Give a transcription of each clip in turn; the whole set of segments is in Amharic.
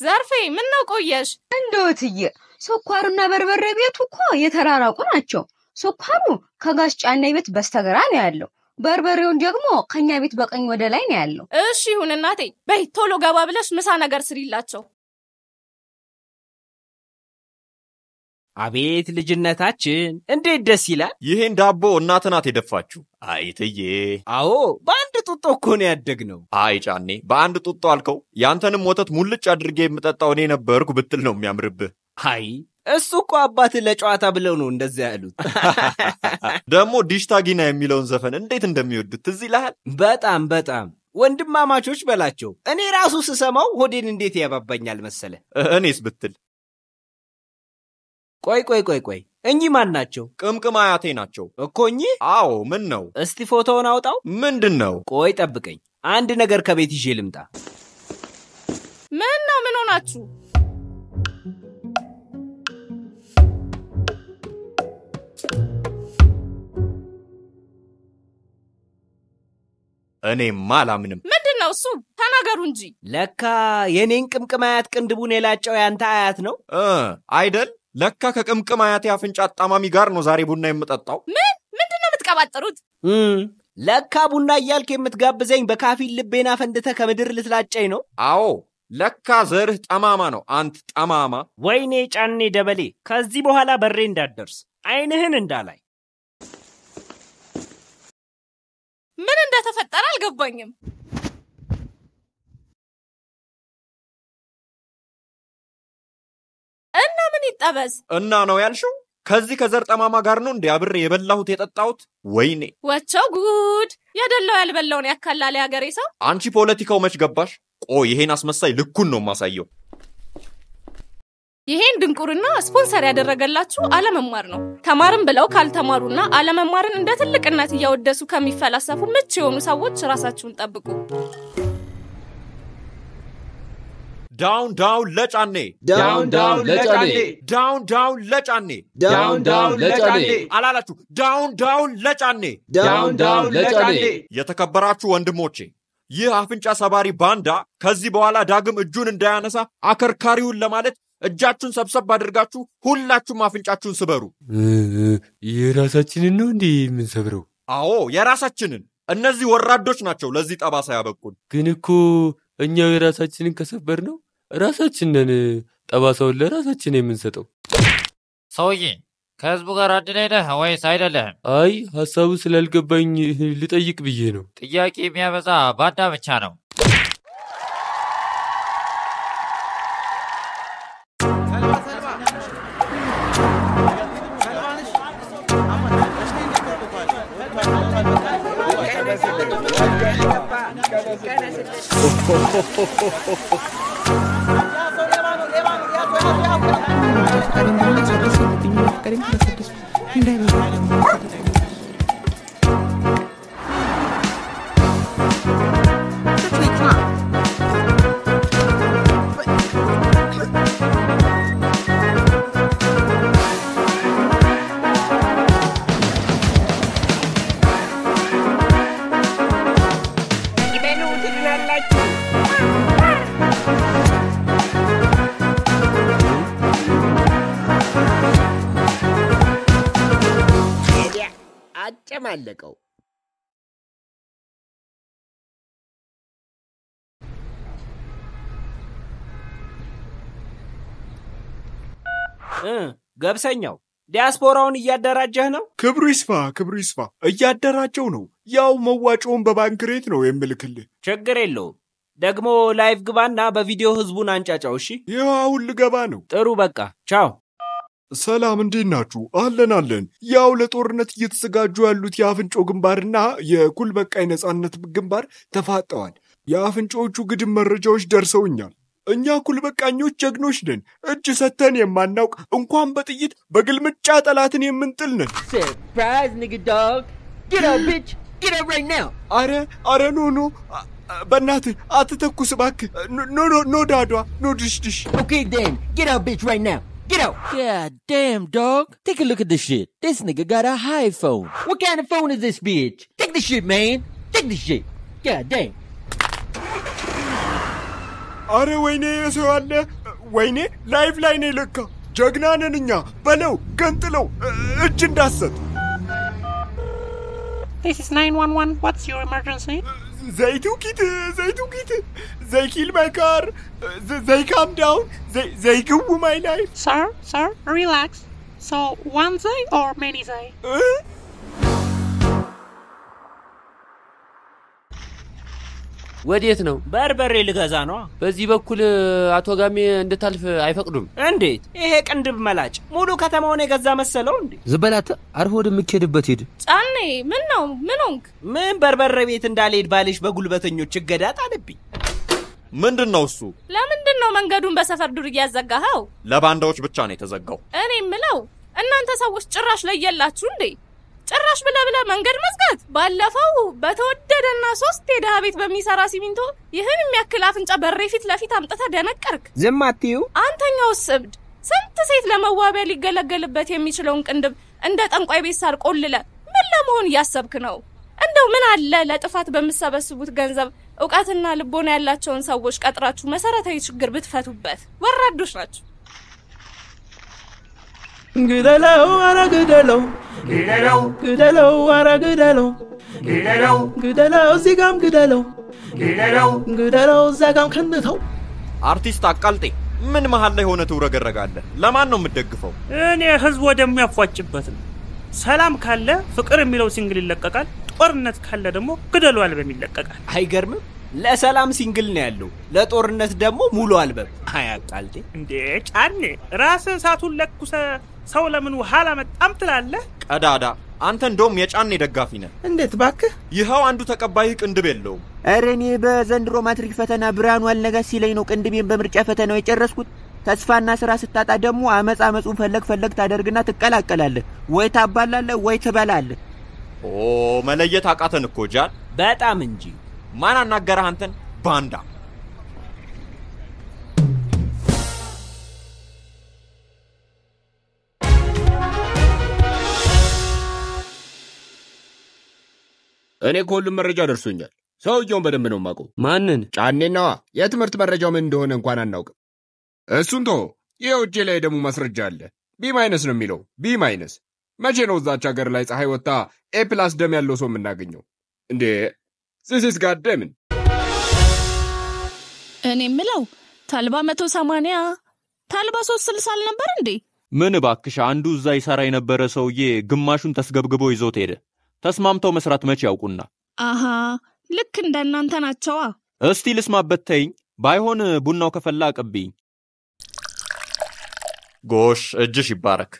ዘርፌ ምን ነው ቆየሽ? እንደውትዬ ስኳርና በርበሬ ቤቱ እኮ የተራራቁ ናቸው። ስኳሩ ከጋሽ ጫኔ ቤት በስተግራ ነው ያለው። በርበሬውን ደግሞ ከኛ ቤት በቀኝ ወደ ላይ ነው ያለው። እሺ ይሁን እናቴ። በይ ቶሎ ገባ ብለሽ ምሳ ነገር ስሪላቸው። አቤት ልጅነታችን እንዴት ደስ ይላል! ይሄን ዳቦ እናት ናት የደፋችሁ። አይ እትዬ። አዎ በአንድ ጡጦ እኮ ነው ያደግነው። አይ ጫኔ፣ በአንድ ጡጦ አልከው። ያንተንም ወተት ሙልጭ አድርጌ የምጠጣው እኔ ነበርኩ ብትል ነው የሚያምርብህ። አይ እሱ እኮ አባትህ ለጨዋታ ብለው ነው እንደዚያ ያሉት። ደግሞ ዲሽታጊና የሚለውን ዘፈን እንዴት እንደሚወዱት ትዝ ይልሃል? በጣም በጣም ወንድማማቾች በላቸው። እኔ ራሱ ስሰማው ሆዴን እንዴት ያባባኛል መሰለ። እኔስ ብትል ቆይ ቆይ ቆይ ቆይ እኚህ ማን ናቸው? ቅምቅም አያቴ ናቸው እኮ እኚህ። አዎ፣ ምን ነው? እስቲ ፎቶውን አውጣው። ምንድን ነው? ቆይ ጠብቀኝ፣ አንድ ነገር ከቤት ይዤ ልምጣ። ምን ነው? ምን ሆናችሁ? እኔማ አላምንም። ምንድን ነው እሱ? ተናገሩ እንጂ። ለካ የኔን ቅምቅም አያት ቅንድቡን የላጨው ያንተ አያት ነው እ አይደል? ለካ ከቅምቅም አያቴ አፍንጫ አጣማሚ ጋር ነው ዛሬ ቡና የምጠጣው። ምን ምንድን ነው የምትቀባጥሩት? እም፣ ለካ ቡና እያልክ የምትጋብዘኝ በካፊል ልቤና ፈንድተ ከምድር ልትላጨኝ ነው። አዎ፣ ለካ ዘርህ ጠማማ ነው። አንት ጠማማ። ወይኔ ጫኔ ደበሌ፣ ከዚህ በኋላ በሬ እንዳትደርስ አይንህን እንዳላይ። ምን እንደተፈጠረ አልገባኝም። እና ምን ይጠበስ? እና ነው ያልሽው? ከዚህ ከዘር ጠማማ ጋር ነው እንዴ አብሬ የበላሁት የጠጣሁት? ወይኔ ወቸው ጉድ! የደላው ያልበላውን ያካላል የሀገሬ ሰው። አንቺ ፖለቲካው መች ገባሽ? ቆይ ይሄን አስመሳይ ልኩን ነው የማሳየው። ይሄን ድንቁርና ስፖንሰር ያደረገላችሁ አለመማር ነው። ተማርን ብለው ካልተማሩና አለመማርን እንደ ትልቅነት እያወደሱ ከሚፈላሰፉ ምች የሆኑ ሰዎች ራሳችሁን ጠብቁ። ዳውን ዳውን ለጫኔ ዳውን ዳውን ለጫኔ ዳውን ዳውን ለጫኔ ዳውን ዳውን ለጫኔ አላላችሁ? ዳውን ዳውን ለጫኔ። ዳውን ዳውን ለጫኔ የተከበራችሁ ወንድሞቼ ይህ አፍንጫ ሰባሪ ባንዳ ከዚህ በኋላ ዳግም እጁን እንዳያነሳ አከርካሪውን ለማለት እጃችሁን ሰብሰብ አድርጋችሁ ሁላችሁም አፍንጫችሁን ስበሩ። የራሳችንን ነው እንዴ የምንሰብረው? አዎ የራሳችንን። እነዚህ ወራዶች ናቸው ለዚህ ጠባሳ ያበቁን። ግን እኮ እኛው የራሳችንን ከሰበር ነው ራሳችን ነን ጠባሳውን ለራሳችን የምንሰጠው። ሰውዬ ከህዝቡ ጋር አንድ ላይ ነህ ወይስ አይደለህም? አይ ሀሳቡ ስላልገባኝ ልጠይቅ ብዬ ነው። ጥያቄ የሚያበዛ ባንዳ ብቻ ነው። አጨማለቀው። እ ገብሰኛው ዲያስፖራውን እያደራጀህ ነው? ክብሩ ይስፋ፣ ክብሩ ይስፋ። እያደራጀው ነው። ያው መዋጮውን በባንክ ሬት ነው የምልክልህ። ችግር የለውም። ደግሞ ላይቭ ግባና በቪዲዮ ህዝቡን አንጫጫው። እሺ፣ ይኸው አሁን ልገባ ነው። ጥሩ በቃ ቻው። ሰላም፣ እንዴት ናችሁ? አለን አለን። ያው ለጦርነት እየተዘጋጁ ያሉት የአፍንጮ ግንባርና የኩል በቃይ ነጻነት ግንባር ተፋጠዋል። የአፍንጮዎቹ ግድም መረጃዎች ደርሰውኛል። እኛ ኩል በቃኞች ጀግኖች ነን። እጅ ሰተን የማናውቅ እንኳን በጥይት በግልምጫ ጠላትን የምንጥል ነን። Surprise, nigga dog. Get up, bitch. Get up right now. አረ አረ ኖ ኖ አ- አ- በእናትህ አትተኩስ እባክህ። ኖ ኖ ኖ ዳዷ ኖ ድሽድሽ Okay, then. Get up, bitch, right now. Get out. God damn, dog. Take a look at this shit. This nigga got a high phone. What kind of phone is this bitch? Take the shit, man. Take the shit. God damn. አረ ወይኔ የሰው አለ ወይኔ ላይፍ ላይ ነው ለካ ጀግና ነን እኛ በለው ገንጥለው እ- እጅ እንዳሰጥ This is 911. What's your emergency? They took it. They took it. They kill my car. They, they calm down. They they go my life. Sir, sir, relax. So, one day or many day? ወዴት ነው? በርበሬ ልገዛ ነዋ። በዚህ በኩል አቶ ጋሜ እንድታልፍ አይፈቅዱም። እንዴት? ይሄ ቅንድብ መላጭ ሙሉ ከተማውን የገዛ መሰለው እንዴ? ዝበላት አርፎ ወደምትሄድበት ሂድ። ጫኔ ምን ነው ምን ሆንክ? ምን በርበሬ ቤት እንዳልሄድ ባልሽ በጉልበተኞች እገዳ ጣልብኝ። ምንድን ነው እሱ? ለምንድን ነው መንገዱን በሰፈር ዱር እያዘጋኸው? ለባንዳዎች ብቻ ነው የተዘጋው። እኔ ምለው እናንተ ሰዎች ጭራሽ ለየላችሁ እንዴ? ጭራሽ ብለ ብለ መንገድ መዝጋት። ባለፈው በተወደደና ሶስት የድሃ ቤት በሚሰራ ሲሚንቶ ይህን የሚያክል አፍንጫ በሬ ፊት ለፊት አምጥተ ደነቀርክ። ዝም አትዩ። አንተኛውስ እብድ ስንት ሴት ለመዋቢያ ሊገለገልበት የሚችለውን ቅንድብ እንደ ጠንቋይ ቤት ሳር ቆልለ ምን ለመሆን እያሰብክ ነው? እንደው ምን አለ ለጥፋት በምሰበስቡት ገንዘብ እውቀትና ልቦና ያላቸውን ሰዎች ቀጥራችሁ መሰረታዊ ችግር ብትፈቱበት። ወራዶች ናቸው። ግደለው፣ ኧረ ግደለው፣ ግደለው፣ ግደለው፣ ኧረ ግደለው፣ ግደለው፣ ግደለው፣ እዚህ ጋም ግደለው፣ ግደለው፣ ግደለው፣ እዛ ጋም ከንተው። አርቲስት አቃልጤ ምን መሀል ላይ ሆነ ትውረገረጋለህ? ለማን ነው የምትደግፈው? እኔ ህዝብ ወደሚያፏጭበት ነው። ሰላም ካለ ፍቅር የሚለው ሲንግል ይለቀቃል። ጦርነት ካለ ደግሞ ግደሉ አልበም ይለቀቃል። አይገርምም? ለሰላም ሲንግል ነው ያለው፣ ለጦርነት ደግሞ ሙሉ አልበም። አያቃልጤ እንዴ ጫኔ ራስህ እሳቱን ለኩሰ ሰው ለምን ውሃ አላመጣም ትላለህ? ቀዳዳ አንተ እንደውም የጫኔ ደጋፊ ነህ። እንዴት ባክህ? ይኸው አንዱ ተቀባይ ቅንድብ የለውም። ኧረ እኔ በዘንድሮ ማትሪክ ፈተና ብርሃኑ አልነጋስ ሲለኝ ነው ቅንድቤን በምርጫ ፈተናው የጨረስኩት። ተስፋና ስራ ስታጣ ደግሞ አመፅ አመፁን ፈለግ ፈለግ ታደርግና ትቀላቀላለህ። ወይ ታባላለህ ወይ ትበላለህ። ኦ መለየት አቃተን እኮ ጃል። በጣም እንጂ። ማን አናገረህ አንተን? ባንዳ እኔ ከሁሉም መረጃ ደርሶኛል። ሰውየውን በደንብ ነው የማውቀው። ማንን? ጫኔናዋ። የትምህርት መረጃው ምን እንደሆነ እንኳን አናውቅም። እሱን ቶ ይኸው እጄ ላይ ደግሞ ማስረጃ አለ። ቢ ማይነስ ነው የሚለው። ቢ ማይነስ። መቼ ነው እዛች ሀገር ላይ ፀሐይ ወጥታ ኤ ፕላስ ደም ያለው ሰው የምናገኘው እንዴ? ሲሲስ ጋደምን እኔ ምለው ታልባ መቶ ሰማንያ ታልባ ሶስት ስልሳ አልነበር እንዴ? ምን እባክሽ፣ አንዱ እዛ ይሰራ የነበረ ሰውዬ ግማሹን ተስገብግቦ ይዞት ሄደ። ተስማምተው መስራት መቼ ያውቁና። አሃ ልክ እንደ እናንተ ናቸዋ። እስቲ ልስማበት ተይኝ። ባይሆን ቡናው ከፈላ አቀብኝ። ጎሽ፣ እጅሽ ይባረክ።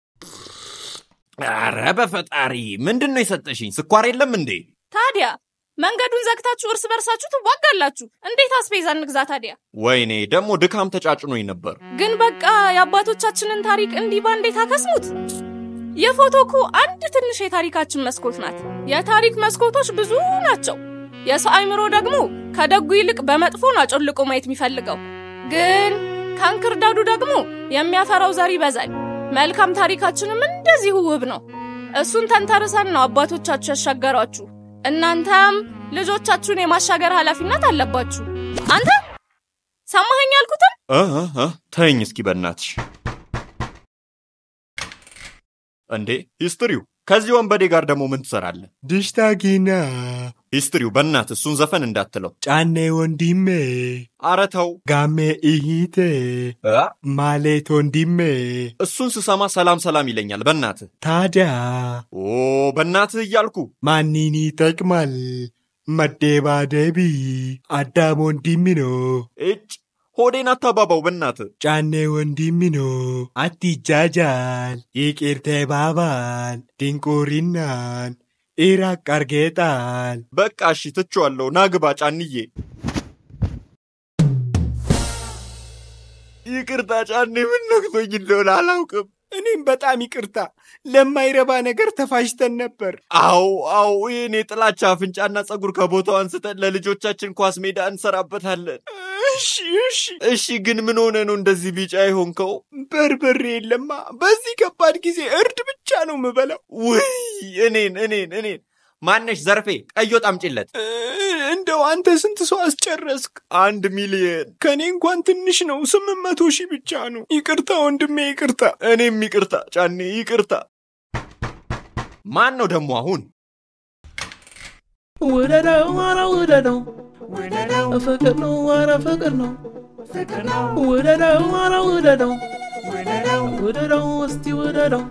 አረ በፈጣሪ ምንድን ነው የሰጠሽኝ? ስኳር የለም እንዴ? ታዲያ መንገዱን ዘግታችሁ እርስ በርሳችሁ ትዋጋላችሁ። እንዴት አስቤዛ እንግዛ ታዲያ? ወይኔ ደግሞ ድካም ተጫጭኖኝ ነበር። ግን በቃ የአባቶቻችንን ታሪክ እንዲህ ባንዴ ታከስሙት። የፎቶ እኮ አንድ ትንሽ የታሪካችን መስኮት ናት። የታሪክ መስኮቶች ብዙ ናቸው። የሰው አይምሮ ደግሞ ከደጉ ይልቅ በመጥፎን አጮልቆ ማየት የሚፈልገው ግን ከእንክርዳዱ ደግሞ የሚያፈራው ዘር ይበዛል። መልካም ታሪካችንም እንደዚሁ ውብ ነው። እሱን ተንተርሰን ነው አባቶቻችሁ ያሻገሯችሁ። እናንተም ልጆቻችሁን የማሻገር ኃላፊነት አለባችሁ። አንተ ሰማኸኝ ያልኩትን? እ እ እ ተይኝ እስኪ በእናትሽ። እንዴ ሂስትሪው፣ ከዚህ ወንበዴ ጋር ደግሞ ምን ትሰራለህ? ድሽታጊና ሂስትሪው፣ በእናት እሱን ዘፈን እንዳትለው። ጫኔ ወንድሜ፣ አረ ተው። ጋሜ እሂቴ፣ ማሌት ወንድሜ። እሱን ስሰማ ሰላም ሰላም ይለኛል። በእናትህ ታዲያ ኦ በእናትህ እያልኩ ማንን ይጠቅማል? መደባደቢ አዳም ወንድሜ ነው። እጭ ሆዴን አታባባው በእናትህ። ጫኔ ወንድሜ ነው። አትጃጃል፣ ይቅር ተባባል። ድንቁርናን ኢራቅ አርጌጣል። በቃ እሺ ትቼዋለሁ። ናግባ ጫንዬ። ይቅርታ ጫኔ፣ ምን ነክቶኝ እንደሆነ አላውቅም። እኔም በጣም ይቅርታ። ለማይረባ ነገር ተፋሽተን ነበር። አዎ አዎ፣ ይህን የጥላቻ አፍንጫና ጸጉር ከቦታው አንስተን ለልጆቻችን ኳስ ሜዳ እንሰራበታለን። እሺ እሺ እሺ። ግን ምን ሆነ ነው እንደዚህ ቢጫ የሆንከው? በርበሬ የለማ። በዚህ ከባድ ጊዜ እርድ ብቻ ነው ምበላው። ውይ እኔን እኔን እኔን ማነሽ ዘርፌ ቀዮ ጣምጪለት። እንደው አንተ ስንት ሰው አስጨረስክ? አንድ ሚሊየን ከእኔ እንኳን ትንሽ ነው። ስምንት መቶ ሺህ ብቻ ነው። ይቅርታ ወንድሜ፣ ይቅርታ። እኔም ይቅርታ ጫኔ፣ ይቅርታ። ማን ነው ደግሞ አሁን? ውደደው ኧረ ውደደው ፍቅር ነው ኧረ ፍቅር ነው ውደደው ኧረ ውደደው ውደደው እስቲ ውደደው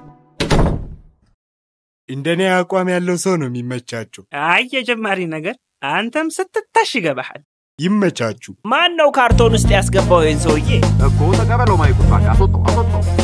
እንደኔ አቋም ያለው ሰው ነው የሚመቻቸው። አይ የጀማሪ ነገር አንተም ስትታሽ ይገባሃል። ይመቻችሁ። ማን ነው ካርቶን ውስጥ ያስገባው ይህን ሰውዬ? እኮ ተቀበለው ማይኩን፣ በቃ አስወጣው፣ አስወጣው።